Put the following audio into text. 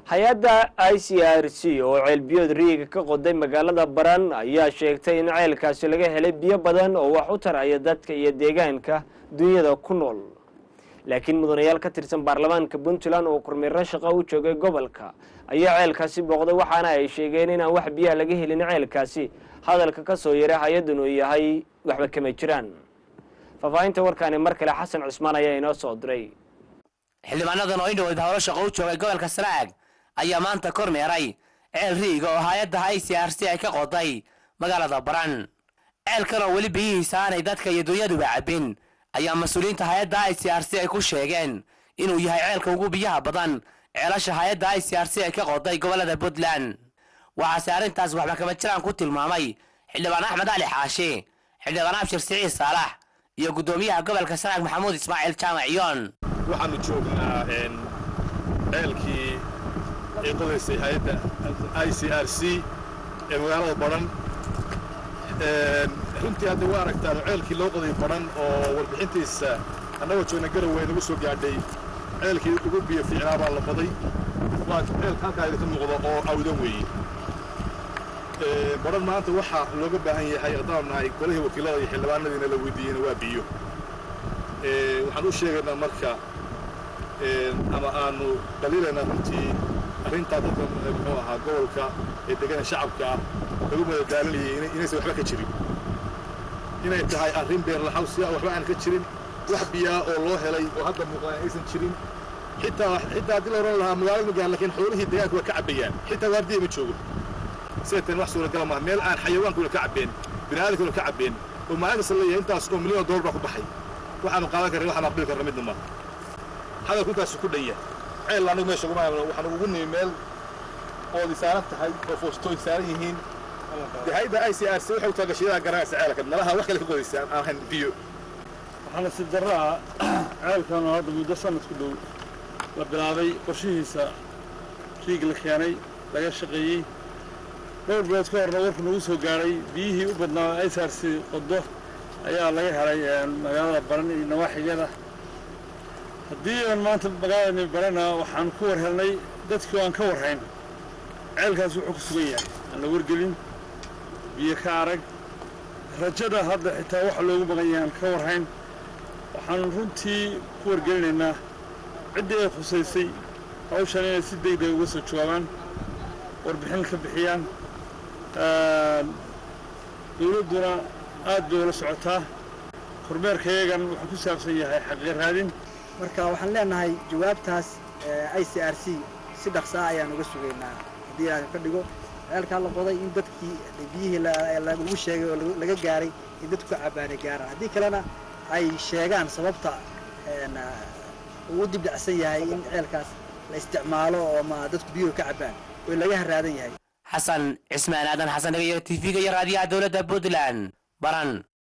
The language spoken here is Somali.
hay-adda i c r c oo ceelbiyood riiga ka qoday magaalada baran ayaa sheegtay in ceelkaasi laga helay biyo badan oo wax u taraya dadka iyo deegaanka dunyada ku nool laakiin mudanayaal ka tirsan baarlamaanka puntland oo kormeero shaqo u joogay gobolka ayaa ceelkaasi booqday waxaana ay sheegeen inaan wax biyaha laga helin ceelkaasi hadalka ka soo yaray hay-addan uu yahay waxba kama jiraan faahfaahinta warkaani mar kale xasan cusmaan ayaa inoo soo diray xildhibaanadan oo indhoweyd howlo shaqo u joogay gobolka sanaag ayaa maanta kormeeray ceel riiga oo hay-adda i c r c ay ka qoday magaalada baran ceelkan oo weli biyihiisa aanay dadka iyo dunyaduba cabbin ayaa mas-uuliyiinta hay-adda i c r c ay ku sheegeen inuu yahay ceelka ugu biyaha badan ceelasha hay-adda i c r c ay ka qoday gobollada puntland waxaase arrintaas waxba kama jiraan ku tilmaamay xildhibaan axmed cali xaashi xildhibaan abshir siciid saalax iyo guddoomiyaha gobolka sanaag maxamuud ismaaciil jaamac yoon waxaanu joognaa ceelkii ay qodaysay hay-adda i c r c ee magaalada baran runtii hadda waa aragtaan ceelkii loo qoday baran oo warbixintiisa annagoo joogna garowe nagu soo gaadhay ceelkii ugu biyo fiicnaa baa la qoday waa ceelka halkaa idinka muuqdo oo awdan weeye baran maanta waxaa looga baahan yahay haddaan nahay golihii wakiilada iyo xildhibaanadiina la weydiiyeyna waa biyo waxaan u sheegaynaa marka ama aanu qaliilaynaa runtii arrintaa dadka muxuu ahaa gobolka ee degana shacabka ah lagu madadaalinayay inaysan waxba ka jirin inay tahay arrin beerlaxawsiya oo waxba aan ka jirin wax biyaa oo loo helay oo hadda muuqdaan aysan jirin xitaa xitaa haddii la odhan lahaa magaalada magaan laakiin xoolihii deegaanka waa ka cabbayaan xitaa waardiya ma joogo sidateen wax suuragala maaha meel aan xayawaankuna ka cabbeen bini'aadankuna ka cabbeen oo maalin kasta leeyahay intaas oo milyan oo dollar baa ku baxay waxaanu qaadan karna waxaanu aqbali karna midna maaha hadalku intaasu ku dhanya ceel anagu meesha uguma hayno waxaanu ugu nimi meel oodi saaran tahay oo foostooyin saaran yihiin dee hayadda i c r c waxay u taagashayadaa garanaysa ceelka nalaha wax kale ka qodaysa aan ahayn biyo waxaana si darro ah ceelkan oo hadda muddo sanad ku dhow la bilaabay qorshihiisa riig la keenay laga shaqeeyey dhowr bilood ka horna warku nagu soo gaadhay biyihii u badnaa i c r c qodo ayaa laga helay magaalada baran iyo nawaaxigeeda haddii aan maanta magaaladani barana waxaan ku war helnay dadkii aan ka warhayn ceelkaas wuxuu ku sugan yahay aan la wargelin biyo ka arag rajada hadda xitaa waxa loogu maqan yahay aan ka warhayn waxaan runtii ku wargelinaynaa ciddii ay khusaysay hawshan inay si degdeg uga soo jawaabaan warbixin ka bixiyaan dowladduna aad bay ula socotaa kormeerka iyagan wuxuu ku saabsan yahay xaqiiq raadin marka waxaan leenahay jawaabtaas i c r c si dhaqsaa ayaan uga sugaynaa haddii ilaahay ka dhigo ceelkaa la qoday in dadkii biyihii lagu sheegay oo laga gaaray in dadku ka cabaanay gaaraan haddii kalena ay sheegaan sababta uu u dibdhacsan yahay in ceelkaas la isticmaalo oo ma dadku biyuhu ka cabaan oo laga haraadan yahay xasan cismaan aadan xasan dhagayo t v-ga iyo raadiyaha dowladda puntland baran